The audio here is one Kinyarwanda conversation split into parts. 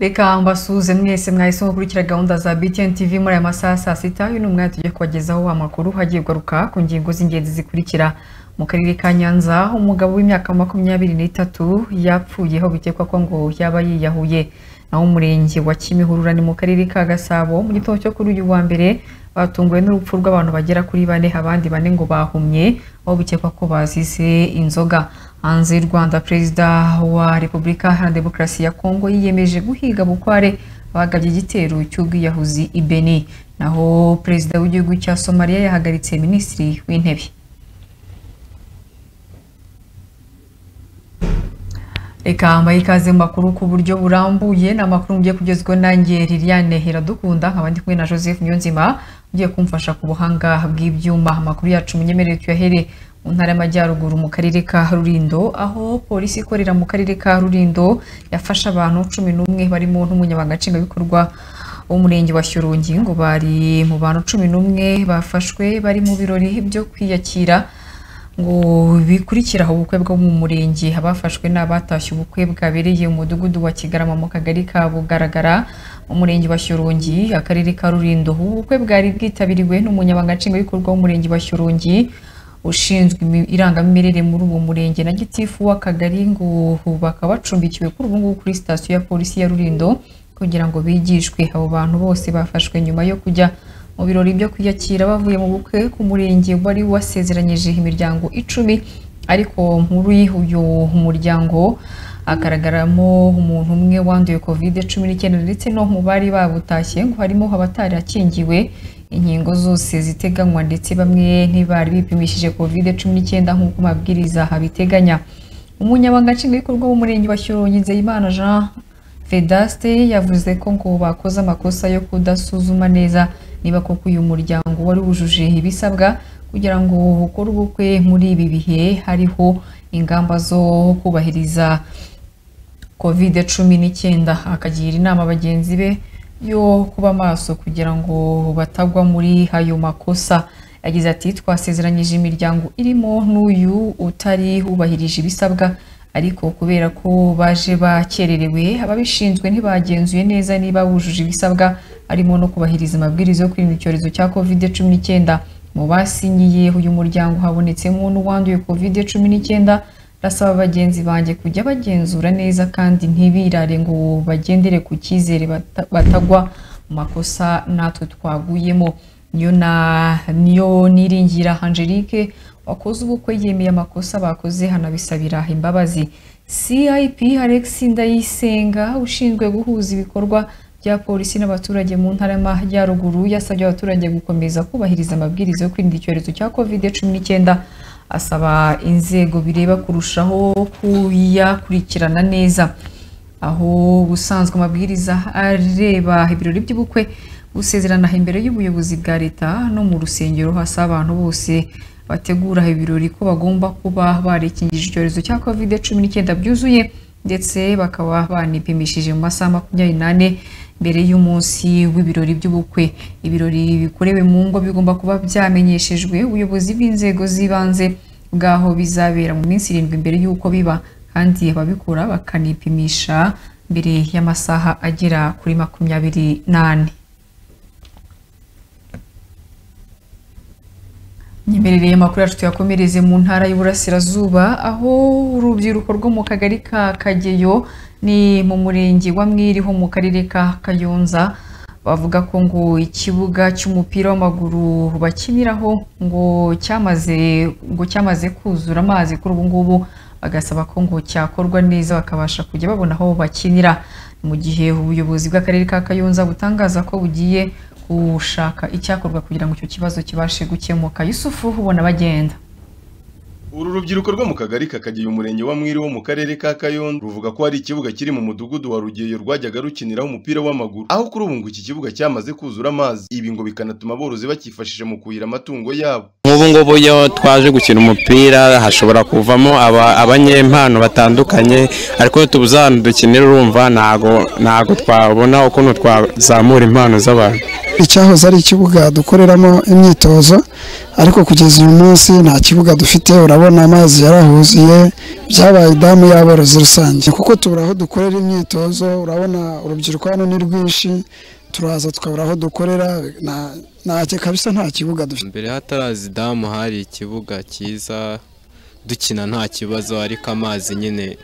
reka mbasuhuze mwese mwahise gukurikira gahunda za BTN TV muri aya masaha saa sita uyu ni umwanya tugiye kubagezaho amakuru hagiye kugaruka ku ngingo z'ingenzi zikurikira mu karere ka nyanza umugabo w'imyaka makumyabiri n'itatu yapfuyeho bikekwa ko ngo yaba yiyahuye naho umurenge wa kimihurura ni mu karere ka gasabo mu gitondo cyo kuri uyu wa mbere batunguwe n'urupfu rw'abantu bagera kuri bane abandi bane ngo bahumye aho bikekwa ko bazize inzoga hanze y'u rwanda perezida wa repubulika iharanira demokarasi ya kongo yiyemeje guhiga bukware bagabye igitero cy'ubwiyahuzi i beni naho perezida w'igihugu cya somaliya yahagaritse minisitiri w'intebe reka mbaye ikaze mu makuru ku buryo burambuye ni amakuru mugiye kugezweho nanjye liliane iradukunda nkaba ndi kumwe na joseph nyonzima ugiye kumfasha ku buhanga bw'ibyuma amakuru yacu munyemerere tuyahere mu ntara y'amajyaruguru mu karere ka rurindo aho polisi ikorera mu karere ka rurindo yafashe abantu cumi n'umwe barimo n'umunyabanga nshingwabikorwa w'umurenge wa shyorongi ngo bari mu bantu cumi n'umwe bafashwe bari mu birori byo kwiyakira ngo bikurikira ubukwe bwo mu murenge abafashwe ni abatashye ubukwe bwabereye umudugudu wa kigarama mu kagari ka bugaragara mu murenge wa shyorongi akarere ka rurindo ubukwe bwari bwitabiriwe n'umunyabanga nshingwabikorwa w'umurenge wa shyorongi ushinzwe irangamimerere muri uwo murenge na gitifu w'akagari ngo bakaba bacumbikiwe kuri ubu ngubu kuri sitasiyo ya polisi ya rurindo kugira ngo bigishwe abo bantu bose bafashwe nyuma yo kujya mu birori byo kwiyakira bavuye mu bukwe ku murenge wari wasezeranyije imiryango icumi ariko muri uyu muryango hagaragaramo umuntu umwe wanduye covid cumi n'icyenda ndetse no mu bari babutashye ngo harimo abatari akingiwe inkingo zose ziteganywa ndetse bamwe ntibari bipimishije covid cumi n'icyenda nk'uko amabwiriza abiteganya umunyabanga nshingwabikorwa w'umurenge wa shyorongi nzeyimana jean vedaste yavuze ko ngo bakoze amakosa yo kudasuzuma neza niba koko uyu muryango wari wujuje ibisabwa kugira ngo ukore ubukwe muri ibi bihe hariho ingamba zo kubahiriza covid cumi n'icyenda akagira inama bagenzi be yo kuba maso kugira ngo batagwa muri ayo makosa yagize ati twasezeranyije imiryango irimo n'uyu utari wubahirije ibisabwa ariko kubera ko baje bakererewe ababishinzwe ntibagenzuye neza niba bujuje ibisabwa harimo no kubahiriza amabwiriza yo kwirinda icyorezo cya covid cumi n'icyenda mu basinyiye uyu muryango habonetsemo n'uwanduye covid cumi n'icyenda ndasaba bagenzi banjye kujya bagenzura neza kandi ntibirare ngo bagendere ku cyizere batagwa mu makosa natwe twaguyemo niyo niringira angelique wakoze ubukwe yemeye amakosa bakoze hanabisabira imbabazi cip alex ndayisenga ushinzwe guhuza ibikorwa bya polisi n'abaturage mu ntara y'amajyaruguru yasabye abaturage gukomeza kubahiriza amabwiriza yo kwirinda icyorezo cya covid cumi n'icyenda asaba inzego bireba kurushaho kuyakurikirana neza aho ubusanzwe amabwiriza areba ibirori by'ubukwe gusezerana imbere y'ubuyobozi bwa leta no mu rusengero hasaba abantu bose bategura ibirori ko bagomba kuba barekingije icyorezo cya covid cumi n'icyenda byuzuye ndetse bakaba banipimishije mu masaha makumyabiri n'ane mbere y'umunsi w'ibirori by'ubukwe ibirori bikorewe mu ngo bigomba kuba byamenyeshejwe ubuyobozi bw'inzego z'ibanze bw'aho bizabera mu minsi irindwi mbere y'uko biba kandi ababikora bakanipimisha mbere y'amasaha agera kuri makumyabiri n'ane nyemerereye amakuru yacu tuyakomereze mu ntara y'uburasirazuba aho urubyiruko rwo mu kagari ka kageyo ni mu murenge wa mwiriho mu karere ka kayonza bavuga ko ngo ikibuga cy'umupira w'amaguru bakiniraho ngo cyamaze ngo cyamaze kuzura amazi kuri ubu ngubu bagasaba ko ngo cyakorwa neza bakabasha kujya babona aho bakinira mu gihe ubuyobozi bw'akarere ka kayonza butangaza ko bugiye gushaka icyakorwa kugira ngo icyo kibazo kibashe gukemuka yusufu ubona bagenda uru rubyiruko rwo mu kagari kakagira umurenge wa mwiri wo mu karere ka kayondo ruvuga ko hari ikibuga kiri mu mudugudu wa rugeyo rwajyaga rukiniraho umupira w'amaguru aho kuri ubu ngo iki kibuga cyamaze kuzura amazi ibi ngo bikanatuma aborozi bakifashisha mu kuhira amatungo yabo nk'ubu ngubu iyo twaje gukina umupira hashobora kuvamo abanyempano batandukanye ariko iyo tubuze ahantu dukinira urumva ntago twabona ukuntu twazamura impano z'abantu icyahoze ari ikibuga dukoreramo imyitozo ariko kugeza uyu munsi nta kibuga dufite urabona amazi yarahuzuye byabaye damu y'aborozi rusange kuko tubura aho dukorera imyitozo urabona urubyiruko hano ni rwinshi turaza tukabura aho dukorera nta- nta kabisa nta kibuga dufite mbere hataraza damu hari ikibuga cyiza dukina nta kibazo ariko amazi nyine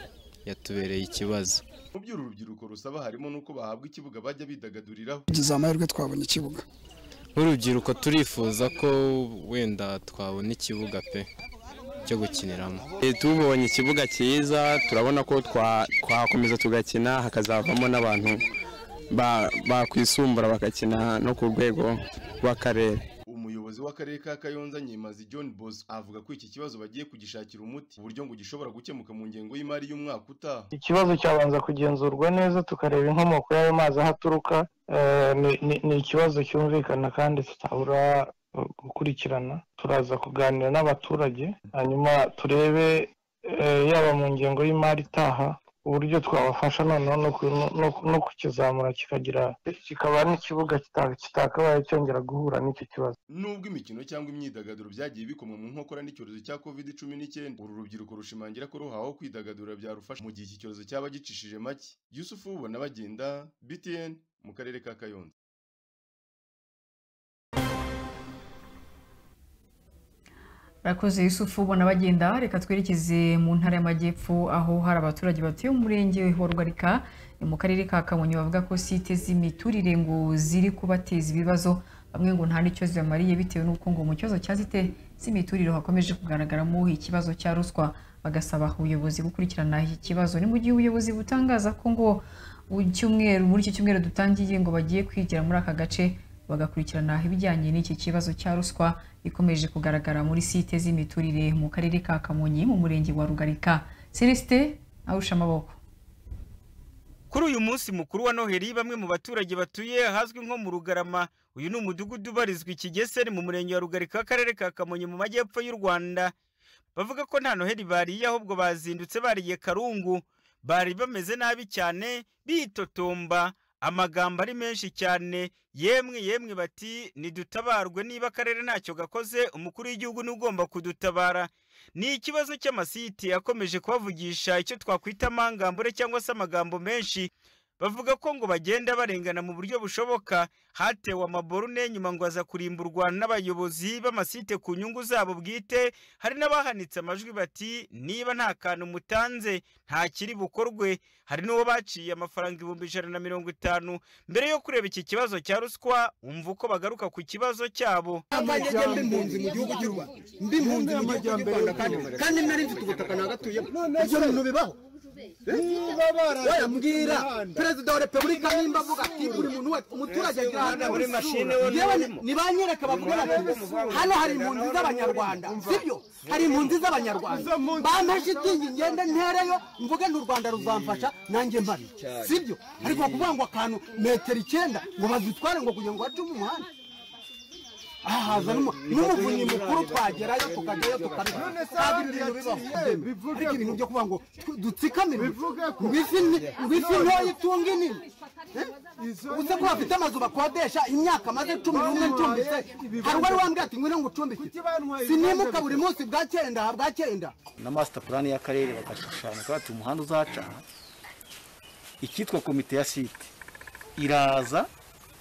yatubereye ikibazo Mu byo uru rubyiruko rusaba harimo n'uko bahabwa ikibuga bajya bidagaduriraho tugize amahirwe twabona ikibuga nk'urubyiruko turifuza ko wenda twabona ikibuga pe cyo gukiniramo E, tubonye ikibuga cyiza turabona ko twa- twakomeza tugakina hakazavamo n'abantu ba- bakwisumbura bagakina no ku rwego rw'akarere umuyobozi w'akarere ka kayonza nyemazi john bos avuga ko iki kibazo bagiye kugishakira umuti uburyo ngo gishobora gukemuka mu ngengo y'imari y'umwaka utaha ikibazo cyabanza kugenzurwa neza tukareba inkomoko y'ayo mazi aho aturuka Eh, ni- ni- ni ikibazo cyumvikana kandi tutabura eh, gukurikirana turaza kuganira n'abaturage hanyuma turebe eh, yaba mu ngengo y'imari itaha uburyo twabafasha noneho no ku- no- no- no kukizamura kikagira kikaba n'ikibuga kita- kitakabaye cyongera guhura n'icyo kibazo Nubwo imikino cyangwa imyidagaduro byagiye bikomwa mu nkokora n'icyorezo cya covid cumi n'icyenda uru rubyiruko rushimangira ko ruhawe kwidagadura byarufasha mu gihe iki cyorezo cyaba gicishije make yusufu ubona bagenda btn mu karere ka kayonza Rakoze Yusufu ubona bagenda reka twerekeze mu ntara y'amajyepfo aho hari abaturage batuye mu murenge wa Rugarika ni mu karere ka Kamonyi bavuga ko site z'imiturire ngo ziri kubateza ibibazo bamwe ngo nta n'icyo zibamariye bitewe n'uko ngo mu kibazo cya site z'imiturire hakomeje kugaragaramo ikibazo cya ruswa bagasaba ubuyobozi gukurikirana iki kibazo ni mu gihe ubuyobozi butangaza ko ngo mu cyumweru muri iki cyumweru dutangiye ngo bagiye kwigira muri aka gace bagakurikirana ibijyanye n'iki kibazo cya ruswa ikomeje kugaragara muri site z'imiturire mu karere ka Kamonyi mu murenge wa Rugarika Celestin awusha amaboko Kuri uyu munsi mukuru wa Noheli bamwe mu baturage batuye ahazwi nko mu Rugarama uyu ni umudugudu ubarizwa Ikigeseri mu murenge wa Rugarika akarere ka Kamonyi mu majyepfo y'u Rwanda bavuga ko nta Noheli bariye ahubwo bazindutse bariye karungu bari bameze nabi cyane bitotomba amagambo ari menshi cyane yemwe yemwe bati nidutabarwe niba akarere ntacyo gakoze umukuru w'igihugu ni ugomba kudutabara ni ikibazo cy'amasiti akomeje kubavugisha icyo twakwita amangambure cyangwa se amagambo menshi bavuga ko ngo bagenda barengana mu buryo bushoboka hatewe amaborune nyuma ngo aza kurimburwa n'abayobozi b'amasite ku nyungu zabo bwite hari n'abahanitse amajwi bati niba nta kantu mutanze nta kiri bukorwe hari n'uwo baciye amafaranga ibihumbi ijana na mirongo itanu mbere yo kureba iki kibazo cya ruswa wumva uko bagaruka ku kibazo cyabo amajyajya mba impunzi mu gihugu cy'u Rwanda mba impunzi mu gihugu cy'u Rwanda kandi kandi nari mfite ubutaka nagatuyeho ibyo bintu bibaho wayambwira perezida wa repubulika nimba avuga ati buri muntu wese umuturage agira ahantu yewe nibanyereka bavuga bati hano hari impunzi z'abanyarwanda sibyo hari impunzi z'abanyarwanda bampa shitingi ngende ntereyo mvuge ni u rwanda ruzamfasha nanjye mbari sibyo ariko kuvuga ngo akantu metero icyenda ngo bazitware ngo kugira ngo bace mu muhanda ahaza n'umuvunyi mukuru twagerayo tukajyayo tukabiba ntabwo ibintu bibaho ariko ibintu byo kuvuga ngo tu- dutsikamire ngo ifi ni- ngo ifi ntoya itunga inini uze ko bafite amazu bakodesha imyaka maze cumi n'umwe ncumbitse hari uwari wambwiye ati ngwino ngo ucumbike sinimuka buri munsi bwa cyenda aha bwa cyenda na master plan y'akarere bagashushanya ko ati umuhanda uzaca aha. icyitwa komite ya site iraza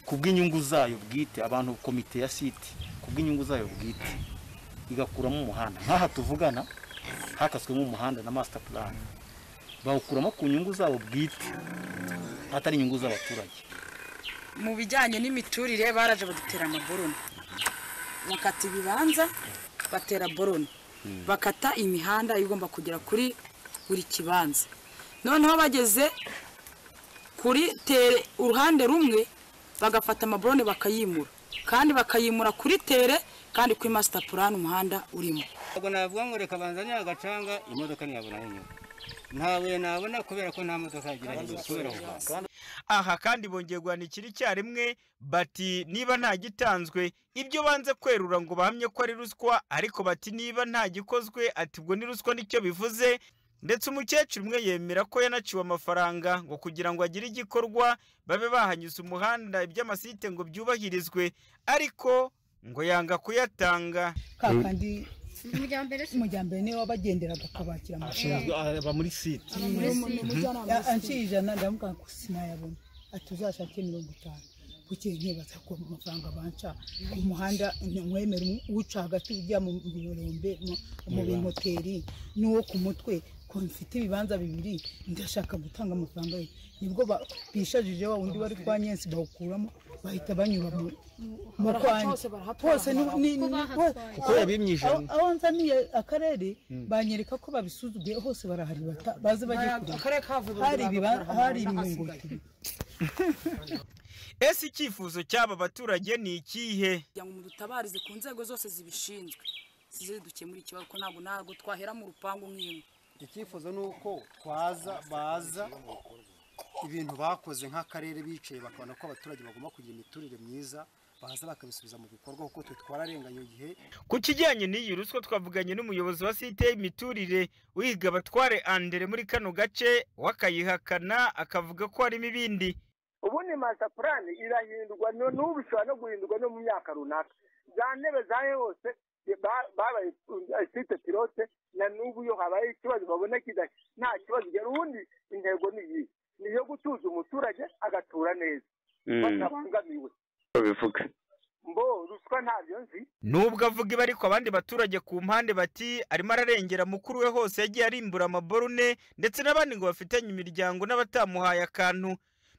ku bw'inyungu zayo bwite abantu komite ya site ku bw'inyungu zayo bwite igakuramo umuhanda nk'aha tuvugana hakaswemo umuhanda na master plan bawukuramo ku nyungu zabo bwite atari inyungu z'abaturage mu bijyanye n'imiturire baraje badutera amaboroni bakata ibibanza batera boroni bakata imihanda igomba kugera kuri buri kibanza noneho bageze kuri tere uruhande rumwe bagafata amaboroni bakayimura kandi bakayimura kuri tere kandi kuri masita purani umuhanda urimo ntabwo navuga ngo reka banzanye agacanga imodoka ntiyabona n'inyuma ntawe nabona kubera ko nta modoka yagira inyuma kubera ubwandu aha kandi bongeye guhana ikiri icyarimwe bati niba nta gitanzwe ibyo banze kwerura ngo bahamye ko ari ruswa ariko bati niba nta gikozwe ati ubwo ni ruswa nicyo bivuze ndetse umukecuru umwe yemera ko yanaciwe amafaranga ngo kugira ngo agire igikorwa babe bahanyuze umuhanda iby'amasite ngo byubahirizwe ariko ngo yanga kuyatanga kakandi umujyambere niwe wabagenderaga akabakira amafaranga aba muri site anciye ijana ndamubwira ngo sinayabona ati uzashake mirongo itanu bukeye nkibaza ko amafaranga banca ku muhanda ntiwemere uca hagati ujya mu birombe mu bimoteri n'uwo ku mutwe ko mfite ibibanza bibiri ndashaka gutanga amafaranga ye nibwo ba- bishajije wa wundi wari kwa nyensi bawukuramo bahita banyura mu- mu kwanjye hose ni- ni- ni- hose- Kuko yabimye ijana. aho- aho nzaniye akarere banyereka ko babisuzuguye hose barahari bata- baze bajye kureba hari ibiba- hari imiringoti ese icyifuzo cy'aba baturage ni ikihe kugira ngo mudutabarize ku nzego zose zibishinzwe zize dukemura ikibazo ko ntabwo ntabwo twahera mu rupangu nk'imwe icyifuzo ni uko twaza baza ibintu bakoze nk'akarere bicaye bakabona ko abaturage bagomba kugira imiturire myiza baza bakabisubiza mu bikorwa kuko twe twararenganye igihe ku kijyanye n'iyi ruswa twavuganye n'umuyobozi wa site imiturire wiga batware andere muri kano gace wakayihakana akavuga ko harimo ibindi ubundi masita purani irahindurwa no- n'ubu ishobora no guhindurwa no mu myaka runaka za ntebe za hose ba- babaye uh, site pilote na n'ubu iyo habaye ikibazo babona kidahari nta kibazo ugera ubundi intego ni iyi ni iyo gutuza umuturage agatura neza Mm. batabangamiwe bivuga mbo ruswa ntabyo nzi nubwo avuga ibi ariko abandi baturage ku mpande bati arimo ararengera mukuru we hose yagiye arimbura amaborune ndetse n'abandi ngo bafitanye imiryango n'abatamuhaye akantu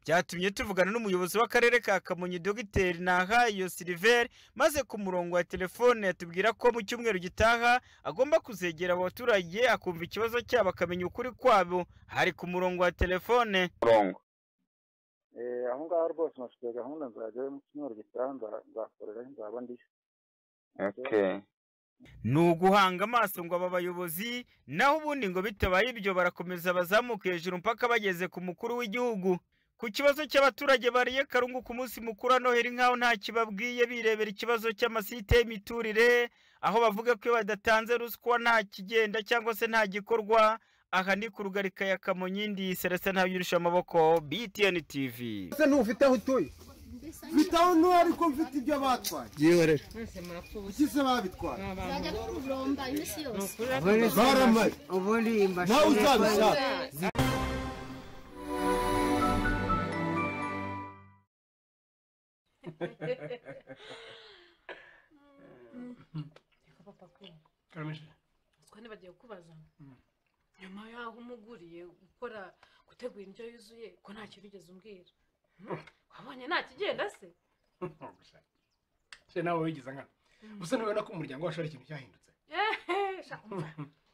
byatumye tuvugana n'umuyobozi w'akarere ka kamonyi dogiteri nahayo siliveri maze ku murongo wa telefone atubwira ko mu cyumweru gitaha agomba kuzegera abo baturage akumva ikibazo cyabo akamenya ukuri kwabo hari ku murongo wa telefone Eh, aho ngaho rwose nafite gahunda nzajyayo mu cyumweru gitaha nza- nzakorerayo nzaba ndi ni uguhanga amaso ngo aba bayobozi naho ubundi ngo bitabaye ibyo barakomeza bazamuka hejuru mpaka bageze ku mukuru w'igihugu ku kibazo cy'abaturage bariye karungu ku munsi mukuru wa noheli nk'aho nta kibabwiye birebera ikibazo cy'amasite y'imiturire aho bavuga ko iyo badatanze ruswa nta kigenda cyangwa se nta gikorwa aha ni ku rugarika ya kamonyi ndi serese ntabyurusha amaboko btn tv ese ntufite aho utuye mfite aho ntuye ariko mfite ibyo batwaye yewe rero ikise babitwara bajya kuromba iminsi yose baramaye ubundi nawe uzabishaka twa ntibagiye kubaza nyuma y'aho umuguriye gukora gutegura indyo yuzuye ko nta kintu ugeze umbwira wabonye nta kigenda se se nawe wigiza nkana gusa ntubona ko umuryango wacu hari ikintu cyahindutse Ehe, sha, umva,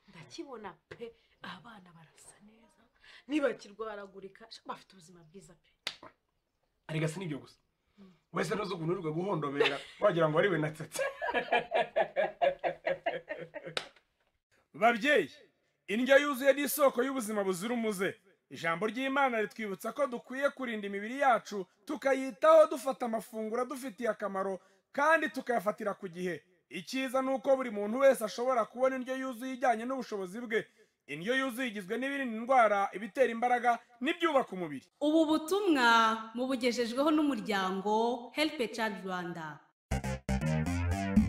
ndakibona pe abana barasa neza ntibakirwaragurika sha, bafite ubuzima bwiza pe arega si n'ibyo gusa wese ntuzi ukuntu urirwe guhondobera wagira ngo wari we natsetse babyeyi indyo yuzuye ni isoko y'ubuzima buzira umuze ijambo ry'imana ritwibutsa ko dukwiye kurinda imibiri yacu tukayitaho dufata amafunguro adufitiye akamaro kandi tukayafatira ku gihe icyiza ni uko buri muntu wese ashobora kubona indyo yuzuye ijyanye n'ubushobozi bwe indyo yuzuye igizwe n'ibirinda indwara ibitera imbaraga n'ibyubaka umubiri ubu butumwa mubugejejweho n'umuryango heripe cadi rwanda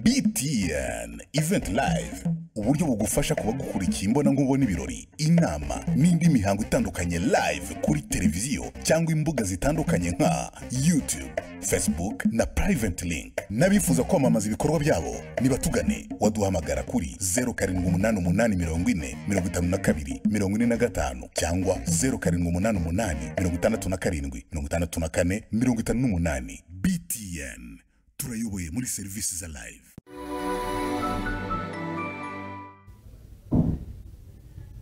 btn event live uburyo bugufasha kuba gukurikiye imbonankubone ibirori inama n'indi mihango itandukanye live kuri televiziyo cyangwa imbuga zitandukanye nka youtube facebook na private link n'abifuza kwamamaza ibikorwa byabo nibatugane waduhamagara kuri 0788445245 cyangwa 0788567458 btn turayoboye muri serivisi za live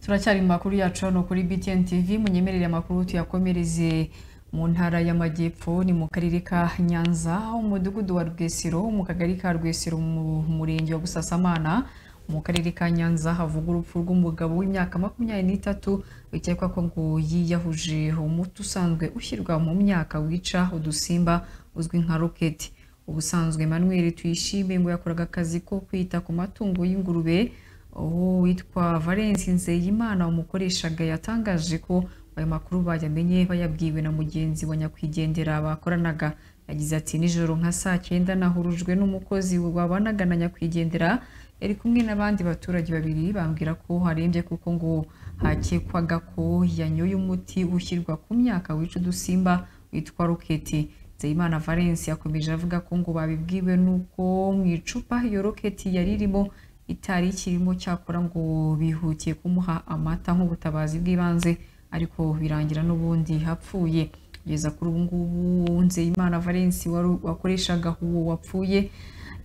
turacyari mu makuru yacu hano kuri BTN TV munyemerere amakuru tuyakomereze mu ntara y'amajyepfo ni mu karere ka Nyanza umudugudu wa Rwesero mu kagari ka Rwesero mu murenge wa Busasamana mu karere ka Nyanza havuga urupfu rw'umugabo w'imyaka makumyabiri n'itatu bikekwa ko ngo yiyahuje umuti usanzwe ushyirwa mu myaka wica udusimba uzwi nka roketi ubusanzwe Emmanuel Tuyishime ngo yakoraga akazi ko kwita ku matungo y'ingurube uwitwa valence nzeyimana umukoreshaga yatangaje ko ayo makuru bayamenye bayabwiwe na mugenzi wa nyakwigendera bakoranaga yagize ati nijoro nka saa cyenda nahurujwe n'umukozi wabanaga na nyakwigendera yari kumwe n'abandi baturage babiri bambwira ko harembye kuko ngo hakekwaga ko yanyoye umuti ushyirwa ku myaka wica udusimba witwa roketi Nzeyimana Valence yakomeje avuga ko ngo babibwiwe n'uko mu icupa iyo roketi yari irimo itari ikirimo cyakora ngo bihutiye kumuha amata nk'ubutabazi bw'ibanze ariko birangira n'ubundi hapfuye kugeza kuri ubu ngubu Nzeyimana Valence wari- wakoreshaga uwo wapfuye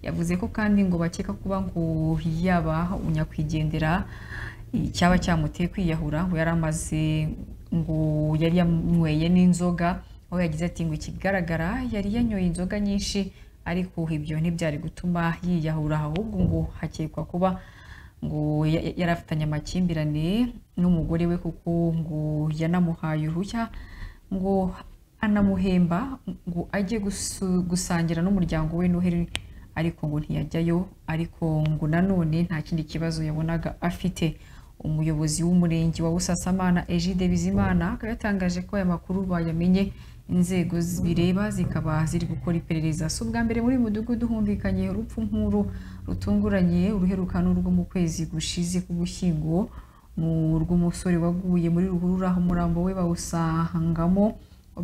yavuze ko kandi ngo bakeka kuba ngo yaba unyakwigendera icyaba cyamuteye kwiyahura ngo yari amaze ngo yari yanyweye n'inzoga aho yagize ati ngo ikigaragara yari yanyoye inzoga nyinshi ariko ibyo ntibyari gutuma yiyahura ahubwo ngo hakekwa kuba ngo ya- ya- yari afitanye amakimbirane n'umugore we kuko ngo yanamuhaye uruhushya ngo anamuhemba ngo ajye gusu- gusangira n'umuryango we noheli ariko ngo ntiyajyayo ariko ngo nanone nta kindi kibazo yabonaga afite umuyobozi w'umurenge wa busasamana egide bizimana akaba yatangaje ko aya makuru bayamenye inzego bireba zikaba ziri gukora iperereza si ubwa mbere muri uyu mudugudu humvikanye urupfu nk'uru rutunguranye uruheruka n'urwo mu kwezi gushize k'ugushyingo mu rw'umusore waguye muri ruhurura umurambo we bawusangamo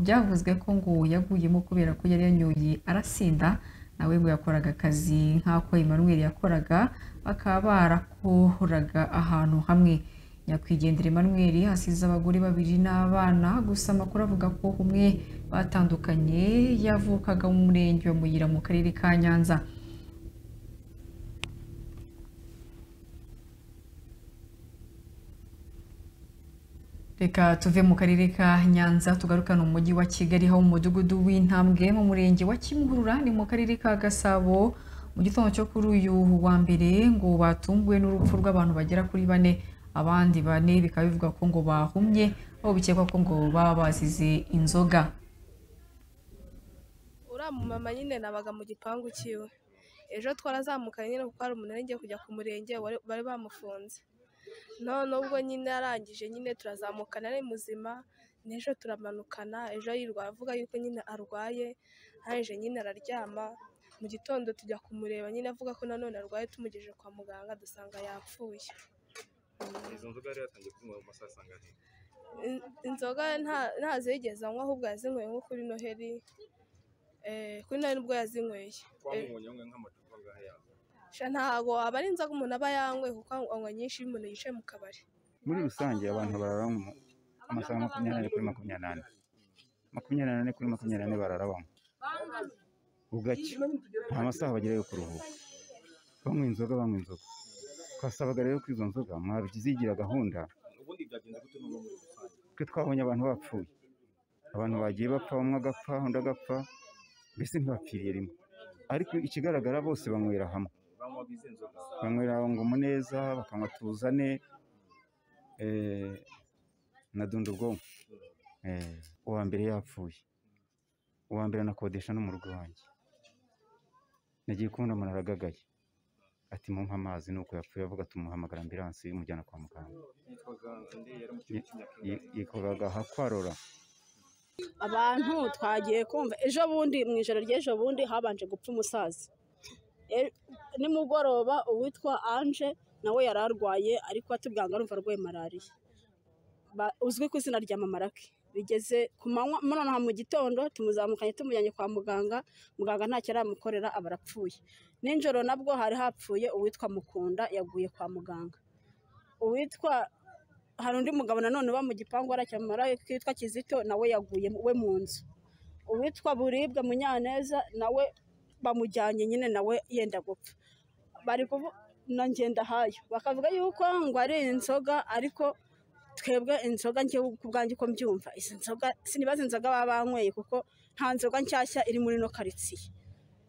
byavuzwe ko ngo yaguyemo kubera ko yari yanyoye arasinda nawe ngo yakoraga akazi nk'ako Emmanuel yakoraga bakaba barakoraga ahantu hamwe nyakwigendera Emmanuel hasize abagore babiri n'abana gusa amakuru avuga ko umwe batandukanye yavukaga mu murenge wa Muyira mu karere ka Nyanza reka tuve mu karere ka nyanza tugarukane umujyi wa kigali aho mu mudugudu w'intambwe mu murenge wa kimihurura ni mu karere ka gasabo mu gitondo cyo kuri uyu wa mbere ngo batunguwe n'urupfu rw'abantu bagera kuri bane abandi bane bikaba bivugwa ko ngo bahumye aho bikekwa ko ngo baba bazize inzoga uriya mumama nyine nabaga mu gipangu cyiwe ejo twarazamukanye nyine kuko hari umuntu yagiye kujya ku murenge wari- bari bamufunze none ubwo nyine arangije nyine turazamukana ari muzima n'ejo turamanukana ejo yirwa avuga yuko nyine arwaye arangije nyine araryama mu gitondo tujya kumureba nyine avuga ko nanone arwaye tumugejeje kwa muganga dusanga yapfuye izo nzoga yari yatangiye kunywa mu masaha asanganywe In- inzoga nta- ntazo yigeze anywa ahubwo yazinyweye nko kuri noheli Eh, kuri noheli nibwo yazinyweye Eh, twamubonye umwe nk'amacupa ngahe yazo sha ntago aba ari inzoga umuntu aba yanyweye kuko anywa nyinshi iyo umuntu yicaye mu kabari muri rusange abantu barara mu amasaha makumyabiri kuri makumyabiri n'ane makumyabiri n'ane kuri makumyabiri n'ane barara banywa bugacya nta masaha bagira yo kuruhuka banywa inzoga banywa inzoga twasabaga rero ko izo nzoga mwabizigira gahunda ubundi byagenze gute n'ubu muri rusange twe twabonye abantu bapfuye abantu bagiye bapfa umwe agapfa undi agapfa mbese ntibapfiriye rimwe ariko ikigaragara bose banywera hamwe banywaga izi nzoga banywera ngo muneza bakanywa tuzane eh, na dunda ubwonko Eh, uwa mbere yapfuye uwa mbere anakodesha no mu rugo iwanjye nagiye kubona umuntu aragagaye ati mumpe amazi nuko yapfuye avuga tumuhamagara ambiransi imujyana kwa muganga yitwaga undi yari mu Ye- ye- yitwaga hakwarora abantu twagiye kumva ejo bundi mu ijoro ry'ejo bundi habanje gupfa umusaza E- nimugoroba uwitwa anje nawe yari arwaye ariko atubwanga arumva arwaye malariya Ba- uzwi ku izina rya mamarake bigeze ku manywa nonaha mu gitondo tumuzamukanye tumujyanye kwa muganga muganga ntacyo aramukorera aba arapfuye nijoro nabwo hari hapfuye uwitwa mukunda yaguye kwa muganga uwitwa hari undi mugabo nanone uba mu gipangu aracyamara kitwa kizito nawe yaguye mu- we mu nzu uwitwa buribwa munyaneza nawe bamujyanye nyine nawe yenda gupfa bari kuvu na ngendahayo bakavuga yuko ngo ari inzoga ariko twebwe inzoga njyewe ku bwanjye uko mbyumva izi nzoga sinibaza inzoga baba banyweye kuko nta nzoga nshyashya iri muri ino karitsiye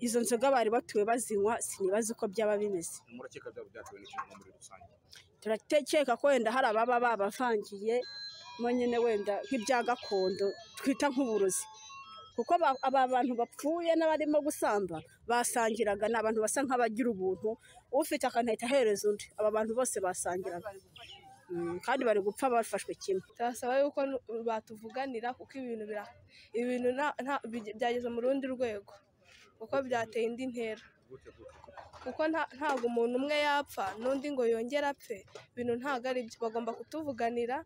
izo nzoga bari batuwe bazinywa sinibaza uko byaba bimeze murakeka byaba byatewe n'ikintu muri rusange turatekeka ko wenda hari ababa babavangiye mo nyine wenda nk'ibya gakondo twita nk'uburozi kuko ba- aba bantu bapfuye n'abarimo gusamba basangiraga ni abantu basa nk'abagira ubuntu ufite akantu ahita ahereza undi aba bantu bose basangiraga Mm, kandi bari gupfa bafashwe kimwe turasaba yuko nu- batuvuganira kuko ibintu bira ibintu nta- nta- bige- byageze mu rundi rwego kuko byateye indi ntera kuko nta- ntabwo umuntu umwe yapfa n'undi ngo yongere apfe ibintu ntabwo ari byo bagomba kutuvuganira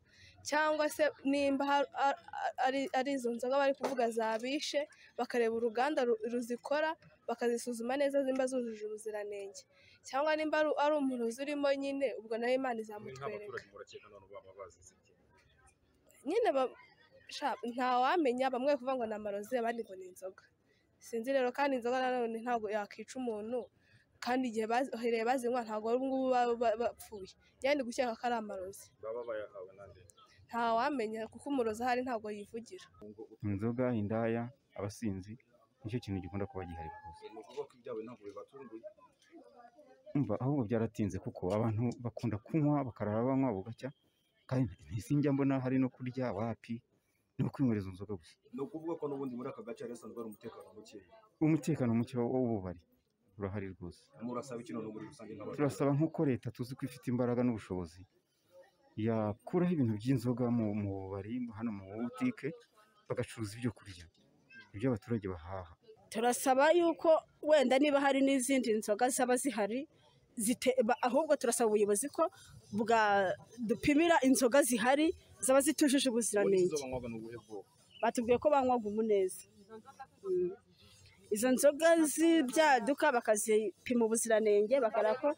cyangwa se nimba har- ar- ari- ari izo nzoga bari kuvuga zabishe bakareba uruganda ru- ruzikora bakazisuzuma neza zimba zujuje ubuziranenge cyangwa nimba ari- ari umurozi urimo nyine ubwo nawe imana izamutwereka nk'abaturage murakeka abantu baba bazize iki nyine ba- sha, ntawamenya bamwe kuvuga ngo ni amarozi abandi ngo ni inzoga sinzi rero kandi inzoga nanone ntabwo yakwica umuntu kandi igihe bahereye bazinywa ntabwo ari ubungubu baba ba- bapfuye yandi gukeka ko ari amarozi baba bayahawe nande ntawamenya kuko umurozi ahari ntabwo yivugira inzoga indaya abasinzi nicyo kintu gikunda kuba gihari rwose ni ukuvuga ko ibyabo ntabwo bibatunguye umva ahubwo byaratinze kuko abantu bakunda kunywa bakarara banywa bugacya kandi ntisinjya mbona hari no kurya wapi ni ukwinywera izo nzoga gusa ni ukuvuga ko n'ubundi muri aka gace hari hasanzwe hari umutekano mukeya umutekano muke w'ububari urahari rwose murasaba iki none muri rusange nk'abaturage turasaba nk'uko leta tuzi ko ifite imbaraga n'ubushobozi yakuraho ibintu by'inzoga mu mu bubari hano mu butike bagacuruza ibyo kurya ibyo abaturage bahaha turasaba yuko wenda niba hari n'izindi nzoga zaba zihari zite- ba- ahubwo turasaba ubuyobozi ko bwa dupimira inzoga zihari zaba zitujuje ubuziranenge izo banywaga ni ubuhe bwoko batubwiye ko banywaga umuneza Mm. izo nzoga z'ibyaduka bakazipima ubuziranenge bakareba ko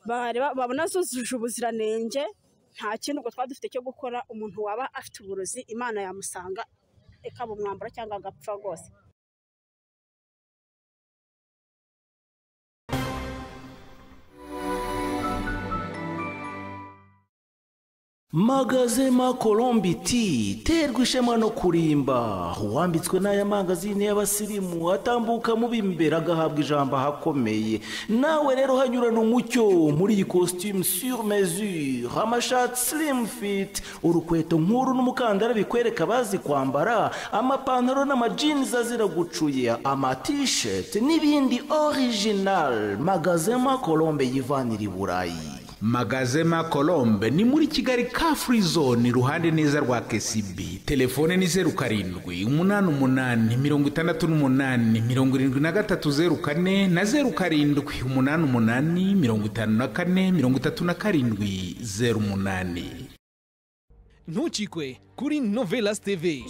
bareba- babona zujuje ubuziranenge nta kindi ubwo twari dufite cyo gukora umuntu waba afite uburozi imana yamusanga ikaba umwambaro cyangwa agapfa rwose magazema colombi t terwa ishema no kurimba uwambitswe n'aya mangazini y'abasirimu atambuka mu b'imbere agahabwa ijambo ahakomeye nawe rero hanyurana umucyo muri iyi costume sur mesure amashati slim fit urukweto nkuru n'umukandara bikwereka abazi kwambara amapantaro n'amajinizi azira gucuya amatisheti n'ibindi original magazema colombe yivanira i burayi magazema colombe ni muri kigali ka free zone iruhande neza rwa kcb telefone ni zeru karindwi umunani umunani mirongo itandatu n'umunani mirongo irindwi na gatatu zeru kane na zeru karindwi umunani umunani mirongo itanu na kane mirongo itatu na karindwi zeru umunani ntukikwe kuri novelas tv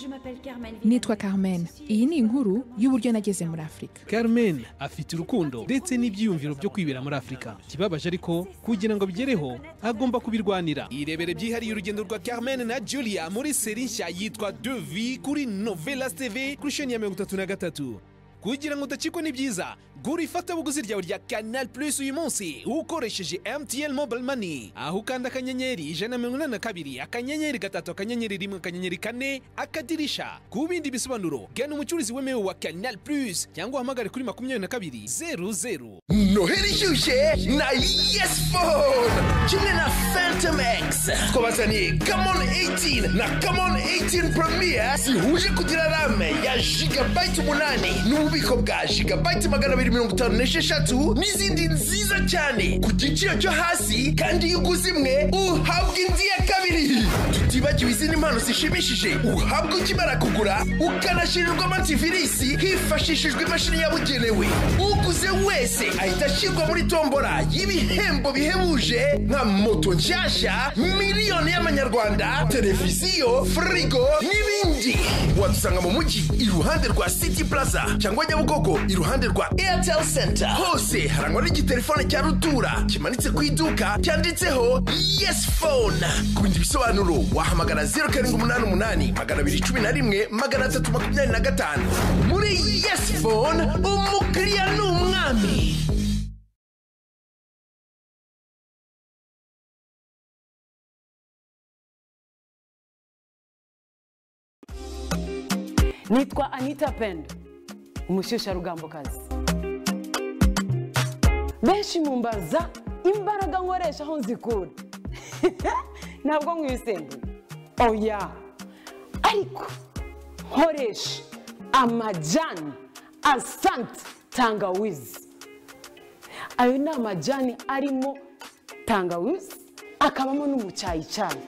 nitwa Carmen iyi ni inkuru y'uburyo nageze muri Afurika carmen afite urukundo ndetse n'ibyiyumviro byo kwibera muri afurika ikibabaje ariko kugira ngo abigereho agomba kubirwanira irebere byihariye urugendo rwa carmen na julia muri seri nshya yitwa devi kuri novelas tv kuri sheni ya mirongo itatu na gatatu kugira ngo udacikwe n'ibyiza gura ifatabuguzi ryawe rya canal plus uyu munsi ukoresheje mtn mobile money aho ukanda akanyenyeri ijana na mirongo inani na kabiri akanyenyeri gatatu akanyenyeri rimwe akanyenyeri kane akadirisha ku bindi bisobanuro gana umucuruzi wemewe wa canal plus cyangwa uhamagare kuri makumyabiri na kabiri zeru zeru noheli ishyushye na yes phone kimwe na phantom x twabazaniye camon 18 na camon 18 premier zihuje kugira rame ya gigabyte umunani n'ububiko bwa gigabyte magana abiri mirongo itanu n'esheshatu n'izindi nziza cyane ku giciro cyo hasi kandi iyo uguze imwe uhabwa indi ya kabiri tutibagiwe izindi mpano zishimishije uhabwa ukimara kugura ukanashirirwamo antivirisi hifashishijwe imashini yabugenewe uguze wese ahita ashyirwa muri tombora y'ibihembo bihebuje nka moto nshyashya miliyoni y'amanyarwanda televiziyo firigo n'ibindi wadusanga mu mujyi iruhande rwa city plaza cyangwa nyabugogo iruhande rwa airtel center hose harangwa n'igitelefone cya rutura kimanitse ku iduka cyanditseho yes phone ku bindi bisobanuro wahamagara zeru karindwi umunani umunani magana abiri cumi na rimwe magana atatu makumyabiri na gatanu muri yes phone umukiriya ni umwami nitwa anita pendo umushyushyarugambokazi benshi mumbaza imbaraga nkoresha aho nzikura ntabwo nkwisembuye oya ariko nkoresha amajani asante tangawizi ayo ni amajani arimo tangawizi akabamo n'umucyayicyayi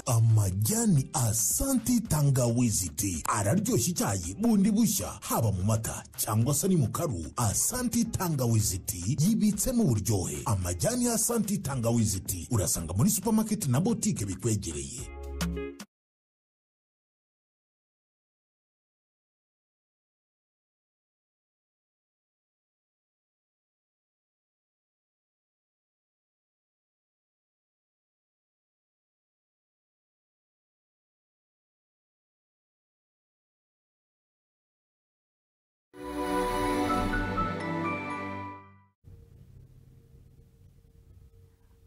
amajyani asanti tangawizi ti araryoshya icyayi bundi bushya haba mu mata cyangwa se ni mu karu asanti tangawizi ti yibitsemo uburyohe amajyani ya asanti tangawizi ti urasanga muri supamaketi na botike bikwegereye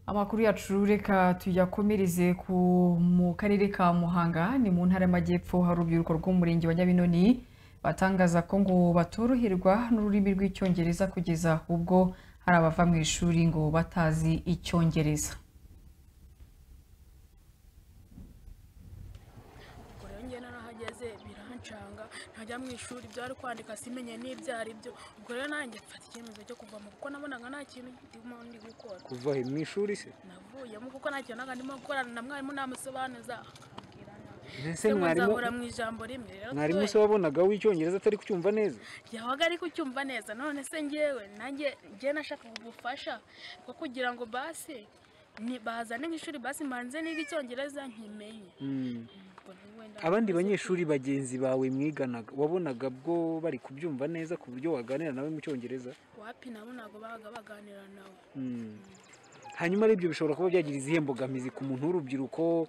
amakuru yacu reka tuyakomereze ku mu karere ka muhanga ni mu ntara y'amajyepfo hari urubyiruko rw'umurenge wa nyabinoni batangaza ko ngo batoroherwa n'ururimi rw'icyongereza kugeza ubwo hari abava mu ishuri ngo batazi icyongereza ubwo rero njye narahageze birancanga ntajya mu ishuri ibyo ari kwandika simenye n'ibyo ari byo ubwo rero nanjye mfata icyemezo cyo kuvamo kuko nabonaga nta kintu ndimo ndi gukora kuva he mu ishuri se navuyemo kuko nta kintu naga ndimo gukorana na mwarimu namusobanuza akambwira nabi mbese se ngo mwarimu nzahora mu ijambo rimwe rero mwarimu se tuwe- wabonaga w'icyongereza atari kucyumva neza yabaga ari kucyumva neza none se ngewe nanjye ngewe nashakaga ubufasha bwo kugira ngo basi ni bazane mu ishuri basi mbanze niga icyongereza nkimenye Mm. Ubwo rero wenda abandi banyeshuri bagenzi bawe mwiganaga wabonaga bwo bari kubyumva neza ku buryo waganira nawe mu cyongereza wapi nabo ntabwo babaga baganira nawe Mm. hanyuma rero ibyo bishobora kuba byagira izihe mbogamizi ku muntu w'urubyiruko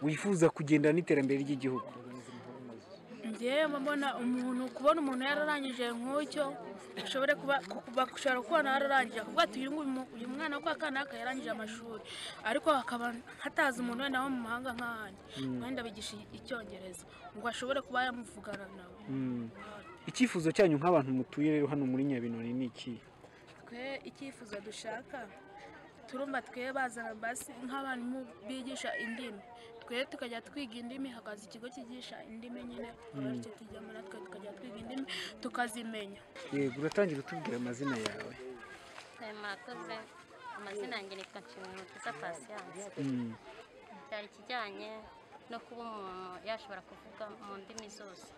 wifuza kugendana n'iterambere ry'igihugu ngewe mba mbona umuntu kubona umuntu yararangije nk'ucyo ashobore kuba kuba- gushobora kubona yararangije kuvuga ati uyu nguyu mu- uyu mwana w'uko kanaka yarangije amashuri ariko hakaba hatazi umuntu wenda wo mu mahanga nk'ahandi Mm. wenda bigisha icyongereza ngo ashobore kuba yamuvugana nawe Mm. icyifuzo cyanyu nk'abantu mutuye rero hano muri nyabinoni ni iki twe icyifuzo dushaka turumva twe bazana basi nk'abarimu bigisha indimi twe tukajya twiga indimi hakaza ikigo cyigisha indimi nyine Mm. bityo tujyamo natwe tukajya twiga indimi tukazimenya yego uratangira utubwira amazina yawe Eh, murakoze amazina yanjye nitwa nshimiyumukiza pasiyanse Mm. byari ikijyanye no kuba umuntu yashobora kuvuga mu ndimi zose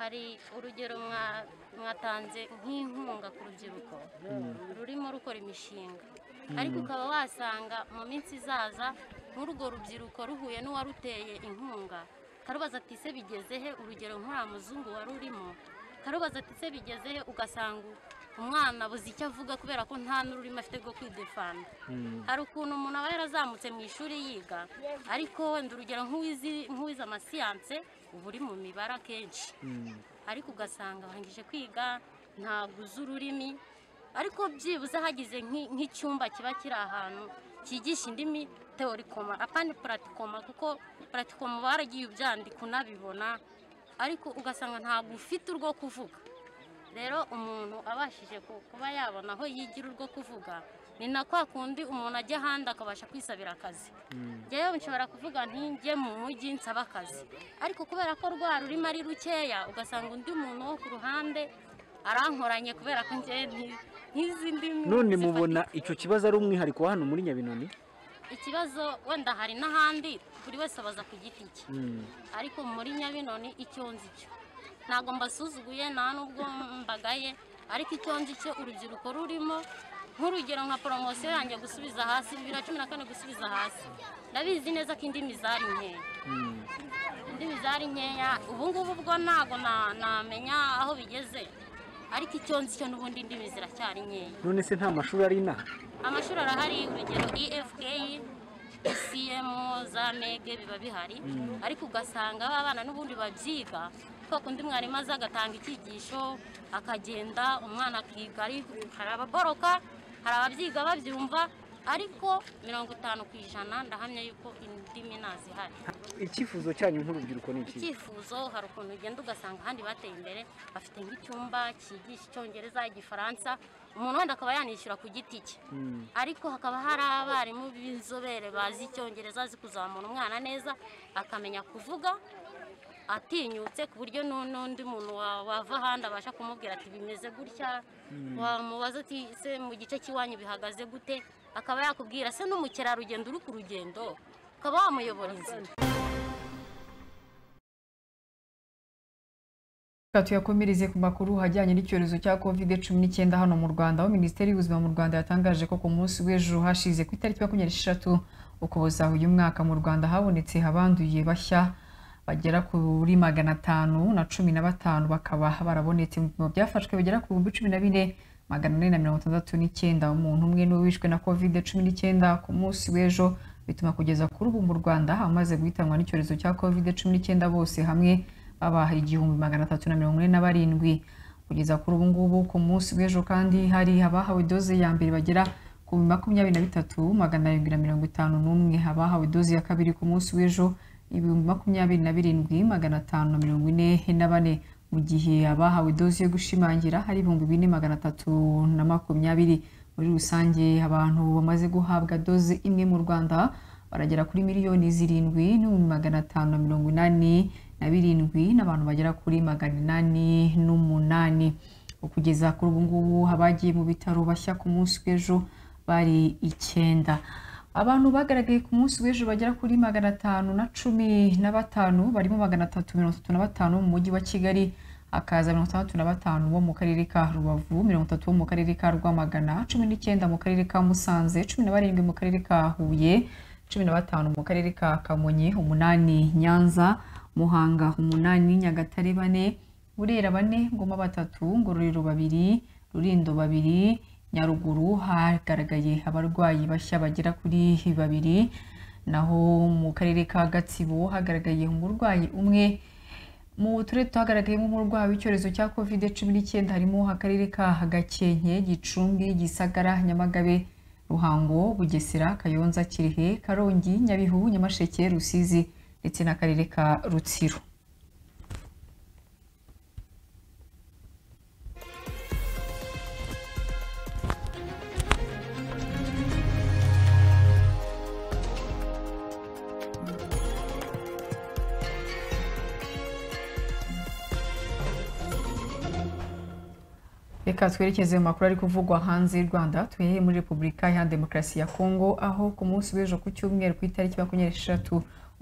hari urugero mwa- mwatanze nk'inkunga ku rubyiruko Mm. rurimo rukora imishinga Mm. ariko ukaba wasanga mu minsi izaza nk'urwo rubyiruko ruhuye n'uwaruteye inkunga karubaza ati se bigeze he urugero nk'uriya muzungu wari urimo karubaza ati se bigeze he ugasanga umwana abuze icyo avuga kubera ko nta n'ururimi afite rwo kwidefanda hari ukuntu umuntu aba yarazamutse mu ishuri yiga ariko wenda urugero nk'uwizi nk'uwize amasiyanse uba uri mu mibare akenshi ariko ugasanga arangije kwiga ntabwo uzi ururimi ariko byibuze hagize nk'i- nk'icyumba kiba kiri ahantu cyigisha indimi teorikoma apandi puratikoma kuko puratikoma baragiye ubyandika unabibona ariko ugasanga ntabwo ufite urwo kuvuga rero umuntu abashije ku- kuba yabona aho yigira urwo kuvuga ni na kwa kundi umuntu ajya ahandi akabasha kwisabira akazi njyewe nshobora kuvuga ntinge mu mujyi nsaba akazi ariko kubera ko rwa rurimo ari rukeya ugasanga undi muntu wo ku ruhande arankoranye kubera ko njyewe nti- ntizi ndimi none zifatika. mubona icyo kibazo ari umwihariko wa hano muri nyabinoni ikibazo wenda hari n'ahandi buri wese abaza ku giti cye Mm. ariko muri nyabinoni icyo nzi cyo ntabwo mbasuzuguye nta n'ubwo mbagaye ariko icyo nzi cyo urubyiruko rurimo nk'urugero nka poromosiyo yanjye gusubiza hasi bibiri na cumi na kane gusubiza hasi ndabizi neza ko indimi zari nkeya indimi zari nkeya ubu ngubu bwo ntabwo na- namenya aho bigeze ariko icyo nzi cyo n'ubundi indimi ziracyari nkeya none se nta mashuri ari inaha amashuri arahari urugero efupr isiyemu za mege biba bihari Mm. ariko ugasanga ba bana n'ubundi babyiga kwa kundi mwarimu aza agatanga icyigisho akagenda umwana akiga ari- hari ababoroka hari ababyiga babyumva ariko mirongo itanu ku ijana ndahamya yuko indimi ntazihari icyifuzo cyanyu nk'urubyiruko ni iki icyifuzo hari ukuntu ugenda ugasanga ahandi bateye imbere bafite nk'icyumba cyigisha icyongereza igifaransa umuntu wenda akaba yanishyura ku giti cye ariko hakaba hari abarimu b'inzobere bazi icyongereza bazi kuzamura umwana neza akamenya kuvuga atinyutse ku buryo nu- n'undi muntu wa- wava ahandi abasha kumubwira ati bimeze gutya Mm. wamubaza ati se mu gice cy'iwanyu bihagaze gute akaba yakubwira se n'umukerarugendo uri ku rugendo ukaba wamuyobora inzira Reka tuyakomereze ku makuru ajyanye n'icyorezo cya covid cumi n'icyenda hano mu Rwanda aho Minisiteri y'Ubuzima mu Rwanda yatangaje ko ku munsi w'ejo hashize ku itariki makumyabiri n'eshatu Ukuboza uyu mwaka mu Rwanda habonetse abanduye bashya bagera kuri magana atanu na cumi na batanu bakaba barabonetse mu bipimo byafashwe bagera ku bihumbi cumi na bine magana ane na mirongo itandatu n'icyenda umuntu umwe niwe wishwe na covid cumi n'icyenda ku munsi w'ejo bituma kugeza kuri ubu mu Rwanda abamaze guhitanwa n'icyorezo cya covid cumi n'icyenda bose hamwe baba igihumbi magana atatu na mirongo ine na barindwi kugeza kuri ubu ngubu ku munsi w'ejo kandi hari abahawe doze ya mbere bagera ku makumyabiri na bitatu magana arindwi na mirongo itanu n'umwe abahawe doze ya kabiri ku munsi w'ejo ibihumbi makumyabiri na birindwi magana atanu na mirongo ine na bane mu gihe abahawe doze yo gushimangira hari ibihumbi bine magana atatu na makumyabiri muri rusange abantu bamaze guhabwa doze imwe mu rwanda baragera kuri miliyoni zirindwi n'ibihumbi magana atanu na mirongo inani na birindwi n'abantu bagera kuri magana inani n'umunani kugeza kuri ubu ngubu abagiye mu bitaro bashya ku munsi w'ejo bari icyenda abantu bagaragaye ku munsi w'ejo bagera kuri magana atanu na cumi na batanu barimo magana atatu mirongo itatu na batanu mu mujyi wa kigali hakaza mirongo itandatu na batanu bo mu karere ka rubavu mirongo itatu bo mu karere ka rwamagana cumi n'icyenda mu karere ka musanze cumi na barindwi mu karere ka huye cumi na batanu mu karere ka kamonyi umunani nyanza muhanga umunani nyagatare bane burera bane ngoma batatu ngororero babiri rurindo babiri nyaruguru hagaragaye abarwayi bashya bagera kuri babiri naho mu karere ka gatsibo hagaragaye umurwayi umwe mu turere twagaragayemo umurwayi w'icyorezo cya covid cumi n'icyenda harimo akarere ka gakenke gicumbi gisagara nyamagabe ruhango bugesera kayonza kirehe karongi nyabihu nyamasheke rusizi ndetse n'akarere ka rutsiro reka twerekeze mu makuru ari kuvugwa hanze y'u rwanda tuhereye muri repubulika iharanira demokarasi ya kongo aho ku munsi w'ejo ku cyumweru ku itariki makumyabiri n'eshatu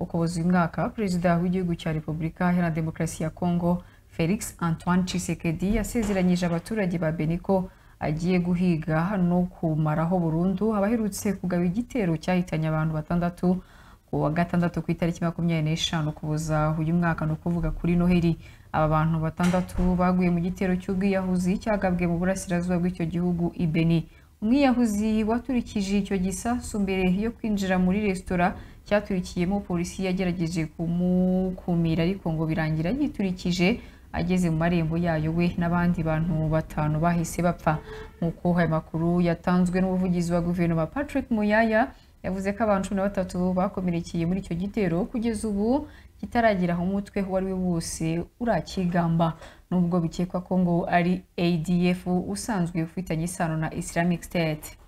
ukuboza uyu mwaka perezida w'igihugu cya repubulika iharanira demokarasi ya kongo felix antoine tshisekedi yasezeranyije abaturage ba benin ko agiye guhiga no kumaraho burundu abaherutse kugaba igitero cyahitanye abantu batandatu ku wa gatandatu ku itariki makumyabiri n'eshanu ukuboza uyu mwaka ni ukuvuga kuri noheli aba bantu batandatu baguye mu gitero cy'ubwiyahuzi cyagabwe mu burasirazuba bw'icyo gihugu i Benin umwiyahuzi waturikije icyo gisasu mbere yo kwinjira muri resitora cyaturikiyemo polisi yagerageje kumukumira ariko ngo birangira yiturikije ageze mu marembo yayo we n'abandi bantu batanu bahise bapfa nk'uko aya makuru yatanzwe n'umuvugizi wa guverinoma Patrick Muyaya yavuze ko abantu cumi na batatu bakomerekeye muri icyo gitero kugeza ubu kitaragira aho umutwe uwo ari we wose urakigamba nubwo bikekwa ko ngo ari adf usanzwe ufitanye isano na islamic state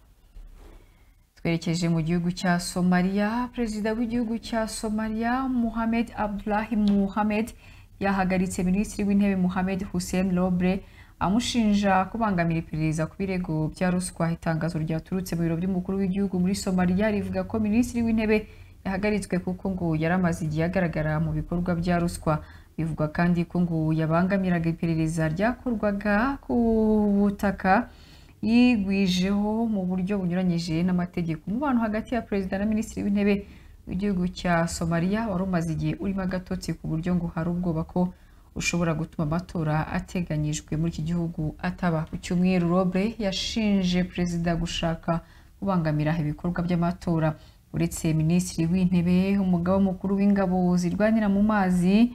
twerekeje mu gihugu cya somaliya perezida w'igihugu cya somaliya muhamed abdulahi muhamed yahagaritse minisitiri w'intebe muhamed hussein lobre amushinja kubangamira iperereza ku birego bya ruswa itangazo ryaturutse mu biro by'umukuru w'igihugu muri somaliya rivuga ko minisitiri w'intebe yahagaritswe kuko ngo yari amaze igihe agaragara mu bikorwa bya ruswa bivugwa kandi ko ngo yabangamiraga iperereza ryakorwaga ku butaka yigwijeho mu buryo bunyuranyije n'amategeko umubano hagati ya perezida na minisitiri w'intebe w'igihugu cya somaliya wari umaze igihe urimo agatotsi ku buryo ngo hari ubwoba ko ushobora gutuma amatora ateganyijwe muri iki gihugu ataba ku cyumweru robre yashinje perezida gushaka kubangamira ibikorwa by'amatora uretse minisitiri w'intebe umugaba mukuru w'ingabo zirwanira mu mazi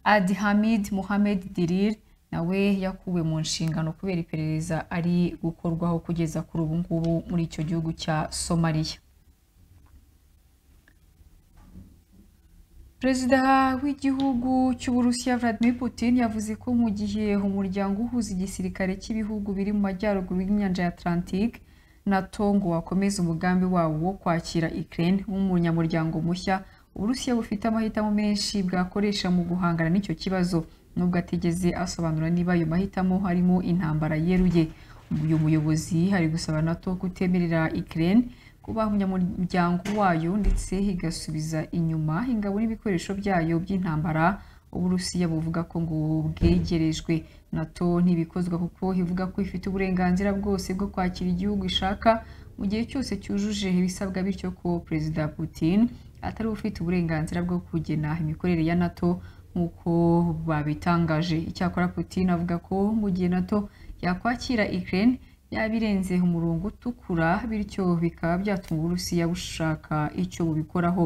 adhamid muhamed dirir nawe yakuwe mu nshingano kubera iperereza ari gukorwaho kugeza kuri ubu ngubu muri icyo gihugu cya somaliya perezida w'igihugu cy'uburusiya vladimir putin yavuze ko mu gihe umuryango uhuza igisirikare cy'ibihugu biri mu majyaruguru y'inyanja ya atlantique nato ngo wakomeza umugambi wawo wo kwakira ukraine nk'umunyamuryango mushya uburusiya bufite amahitamo menshi bwakoresha mu guhangana n'icyo kibazo nubwo atigeze asobanura niba ayo mahitamo harimo intambara yeruye uyu muyobozi hari gusaba nato kutemerera ukraine kuba umunyamuryango wayo ndetse igasubiza inyuma ingabo n'ibikoresho byayo by'intambara uburusiya buvuga ko ngo bwegerejwe nato ntibikozwa kuko ivuga ko ifite uburenganzira bwose bwo kwakira igihugu ishaka mu gihe cyose cyujuje ibisabwa bityo ko perezida putin atari ufite uburenganzira bwo kugena imikorere ya nato nk'uko babitangaje icyakora putin avuga ko mu gihe nato yakwakira ukraine yaba irenze umurongo utukura bityo bikaba byatuma uburusiya bushaka icyo bubikoraho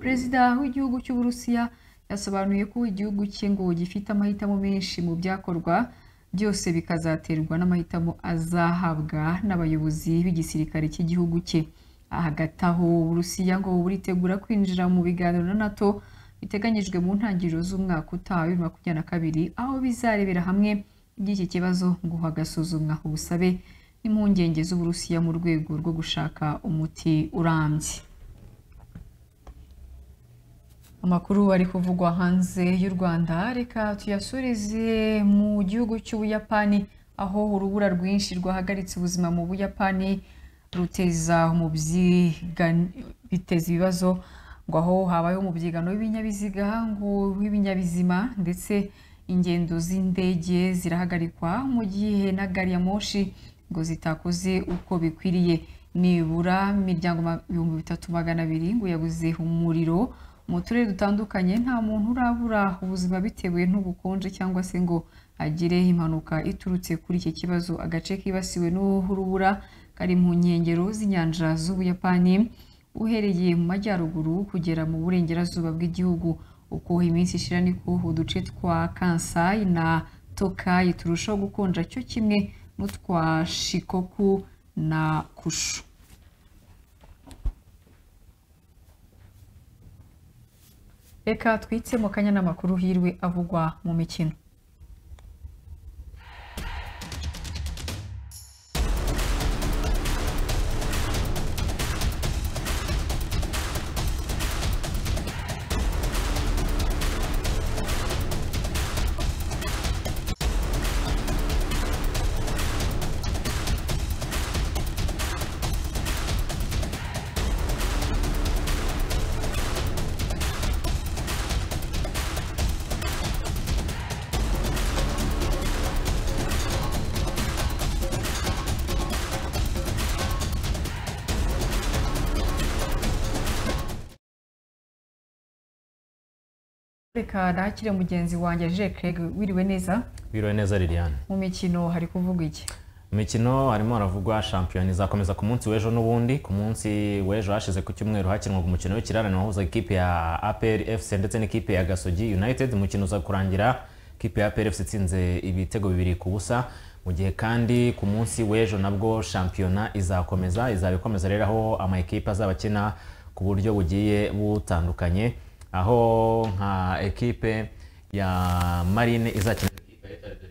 perezida w'igihugu cy'uburusiya yasobanuye ko igihugu cye ngo gifite amahitamo menshi mu byakorwa byose bikazaterwa n'amahitamo azahabwa n'abayobozi b'igisirikare cy'igihugu cye hagati aho uburusiya ngo buritegura kwinjira mu biganiro na nato biteganyijwe mu ntangiriro z'umwaka utaha bibiri na makumyabiri na kabiri aho bizarebera hamwe iby'iki kibazo ngo hagasuzumwa ubusabe impungenge z'uburusiya mu rwego rwo gushaka umuti urambye amakuru ari kuvugwa hanze y'u rwanda reka tuyasurize mu gihugu cy'ubuyapani aho urubura rwinshi rwahagaritse ubuzima mu buyapani ruteza biteza ibibazo ngo aho habayeho umubyigano w'ibinyabiziga ngo w'ibinyabizima ndetse ingendo z'indege zirahagarikwa mu gihe na gari ya moshi ngo zitakoze uko bikwiriye nibura imiryango ibihumbi bitatu magana abiri ngo yabuze umuriro mu turere dutandukanye nta muntu urabura ubuzima bitewe n'ubukonje cyangwa se ngo agire impanuka iturutse kuri iki kibazo agace kibasiwe n'urubura kari mu nkengero z'inyanja z'ubuyapani uhereye mu majyaruguru kugera mu burengerazuba bw'igihugu uko iminsi ishira niko uduce twa kansai na tokayi turushaho gukonja cyo kimwe n'utwa shikoku na kushu reka twitse mu kanya n'amakuru hirwe avugwa mu mikino reka nakire mugenzi wanjye Jean Craig wiriwe neza biriwe neza liliane mu mikino hari kuvuga iki mu mikino harimo haravugwa shampiyona izakomeza ku munsi w'ejo n'ubundi ku munsi w'ejo hashize ku cyumweru hakinwaga umukino w'ikirarane wahuza ikipe ya apr fc ndetse n'ikipe ya gasogi united umukino uza kurangira ikipe ya apr fc itsinze ibitego bibiri ku busa mu gihe kandi ku munsi w'ejo nabwo shampiyona izakomeza izaba ikomeza rero aho amakipe azaba akina ku buryo bugiye butandukanye aho nka ekipe ya marine izakina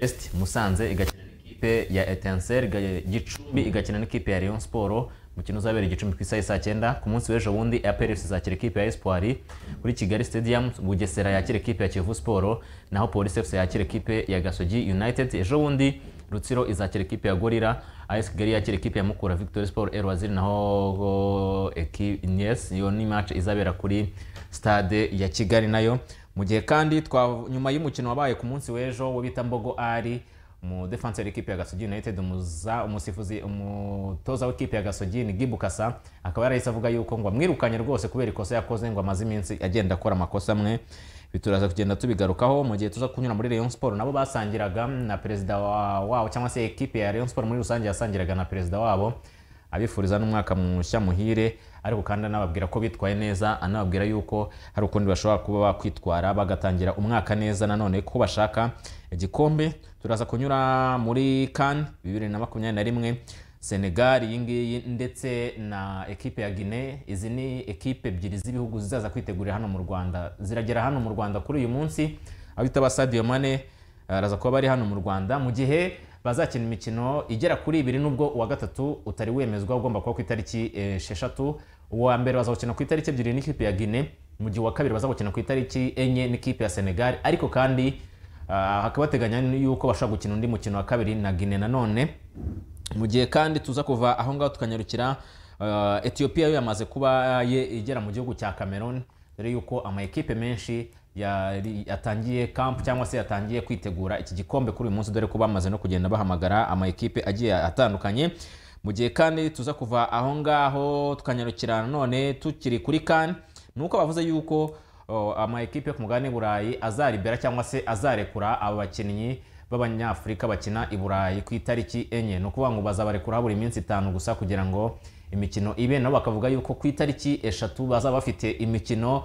est musanze igakina n'ikipe ya etanseri gicumbi igakina n'ikipe ya leon siporo umukino uzabera igicumbi ku isaha saa cyenda ku munsi w'ejo bundi aperesi izakira ikipe ya espoir kuri kigali stadium bugesera yakira ikipe ya kivu siporo naho polisi efuse yakira ikipe ya gasogi united ejo bundi rutsiro izakira ikipe ya gorira as kigali yakira ikipe ya mukura victoire sport erwaziri naho yes iyo ni match izabera kuri stade ya kigali nayo mu gihe kandi nyuma y'umukino wabaye ku munsi w'ejo wo bita mbogo ari mu defenseur equipe ya gasogi united umuza umusifuzi umutoza w'ikipe ya gasogi ni gibukasa akaba yarahise avuga yuko ngo amwirukanye rwose kubera ikosa yakoze ngo amaze iminsi agenda akora amakosa amwe bituraza kugenda tubigarukaho mu gihe tuza kunyura muri Rayon Sport nabo basangiraga na perezida wabo cyangwa se ekipe ya Rayon Sport muri rusange yasangiraga na perezida wabo abifuriza n'umwaka mushya muhire ariko kandi anababwira ko bitwaye neza anababwira yuko hari ukundi bashobora kuba bakwitwara bagatangira umwaka neza nanone ko bashaka igikombe turaza kunyura muri kan bibiri na makumyabiri na rimwe senegal iyi ngiyi ndetse na ekipe ya guinea izi ni ekipe ebyiri z'ibihugu zizaza kwitegurira hano mu rwanda ziragera hano mu rwanda kuri uyu munsi abita ba sadio mane araza kuba bari hano mu rwanda mu gihe bazakina imikino igera kuri ibiri nubwo uwa gatatu utari wemezwa ugomba kuba ku itariki esheshatu uwa mbere bazawukina ku itariki ebyiri n'ikipe ya guinea mu gihe uwa kabiri bazawukina ku itariki enye n'ikipe ya senegal ariko kandi ah, hakaba hateganya yuko bashobora gukina undi mukino wa kabiri na guinea nanone mu gihe kandi tuza kuva aho ngaho tukanyarukira ah, etiyopiya yo yamaze kuba ye igera mu gihugu cya cameroon dore yuko amakipe menshi yari- yatangiye kampu cyangwa se yatangiye kwitegura iki gikombe kuri uyu munsi dore ko bamaze no kugenda bahamagara amakipe agiye atandukanye mu gihe kandi tuza kuva aho ngaho tukanyarukira nanone tukiri kuri kan ni uko bavuze yuko oh, amakipe yo ku mugabane burayi azaribera cyangwa se azarekura abo bakinnyi b'abanyafurika bakina i burayi ku itariki enye ni ukuvuga ngo bazabarekura buri minsi itanu gusa kugira ngo imikino ibe nabo bakavuga yuko ku itariki eshatu bazaba bafite imikino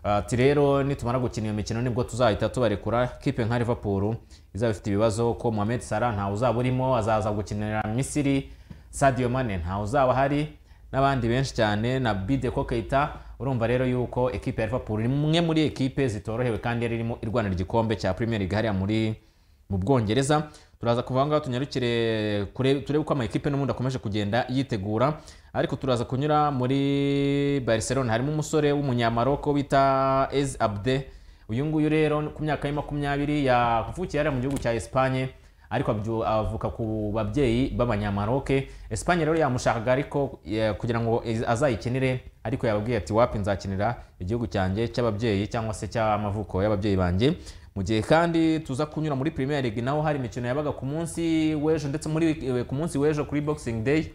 Ah, ati rero nitumara gukina iyo mikino nibwo tuzahita tubarekura kipe nka liverpool izaba ifite ibibazo ko mohamed salah ntawe uzaba urimo azaza gukinira misiri sadio mane ntawe uzaba ahari n'abandi benshi cyane na bide ko keita urumva rero yuko ekipe ya liverpool ni imwe muri ekipe zitorohewe kandi yari irimo irwanira igikombe cya premier league hariya muri mu bwongereza turaza kuva aho ngaho tunyarukire kure- turebe uko amakipe n'ubundi akomeje kugenda yitegura ariko turaza kunyura muri barcelona harimo umusore w'umunyamaroko bita ez abde uyu nguyu rero ku myaka ya makumyabiri yavukiye hariya mu gihugu cya esipanye ariko abyu- avuka ku babyeyi b'abanyamaroke esipanye rero yamushakaga ariko eh, kugira ngo iz- azayikinire ariko yababwiye ati wapi nzakinira igihugu cyanjye cy'ababyeyi cyangwa se cy'amavuko y'ababyeyi banjye mu gihe kandi tuza kunyura muri premier league naho hari imikino yabaga ku munsi w'ejo ndetse muri eh, ku munsi w'ejo kuri boxing day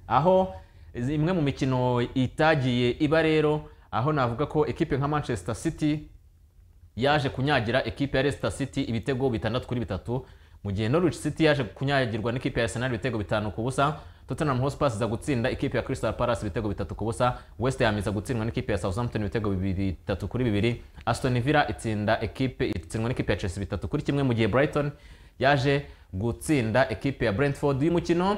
aho izi- imwe mu mikino itagiye iba rero aho navuga ko ekipe nka manchester city yaje kunyagira ekipe ya Leicester City ibitego bitandatu kuri bitatu mu gihe Norwich City yaje kunyagirwa n'ikipe ya Arsenal ibitego bitanu ku busa Tottenham Hotspur iza gutsinda ikipe ya Crystal Palace ibitego bitatu ku busa West Ham iza gutsindwa n'ikipe ya Southampton ibitego bibiri- bitatu kuri bibiri Aston Villa itsinda ekipe itsindwa n'ikipe ya Chelsea bitatu kuri kimwe mu gihe Brighton yaje gutsinda ekipe ya Brentford uyu mukino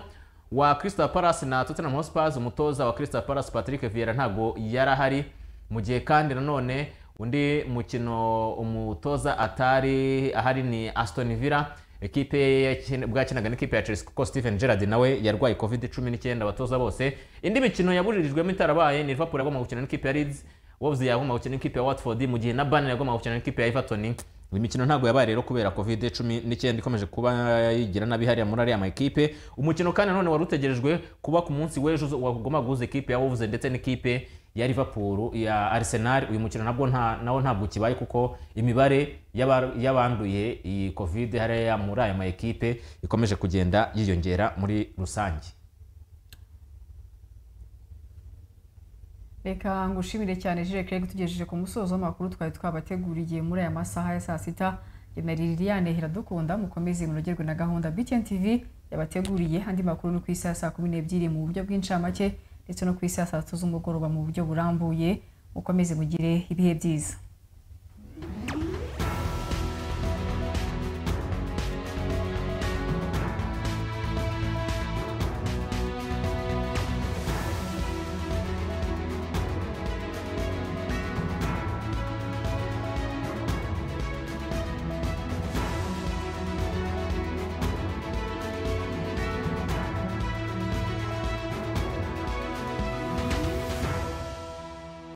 wa Crystal Palace na Tottenham Hotspur umutoza wa Crystal Palace Patrick Vieira ntago yari ahari mu gihe kandi nanone undi mukino umutoza atari ahari ni Aston Villa ekipe ye yakina- bwakinaga n'ikipe ya Chelsea kuko Steven Gerrard nawe yarwaye covid 19 abatoza bose indi mikino yabujijwemo itarabaye ni Liverpool yagomba gukina n'ikipe ya Leeds Wolves yagomba gukina n'ikipe ya Watford mu gihe na Burnley yagomba gukina n'ikipe ya Everton iyi mikino ntabwo yabaye rero kubera covid cumi n'icyenda ikomeje kuba yigira nabi hariya muri ariya makipe umukino kandi nanone wari utegerejwe kuba ku munsi w'ejo uzo- wagomba guhuza ekipe ya Wolves ndetse n'ikipe ya Liverpool ya Arsenal uyu mukino nabwo nta nawo ntabwo kibaye kuko imibare y'aba- y'abanduye iyi covid hariya muri aya makipe ikomeje kugenda yiyongera muri rusange reka ngushimire cyane Jules Craig tugejeje ku musozo w'amakuru twari twabateguriye muri aya masaha ya saa sita na Liliane Iradukunda mukomeze munogerwe na gahunda BTN TV yabateguriye andi makuru ni ku isi ya saa kumi n'ebyiri mu buryo bw'incamake ndetse no ku isi ya saa tatu z'umugoroba mu buryo burambuye mukomeze mugire ibihe byiza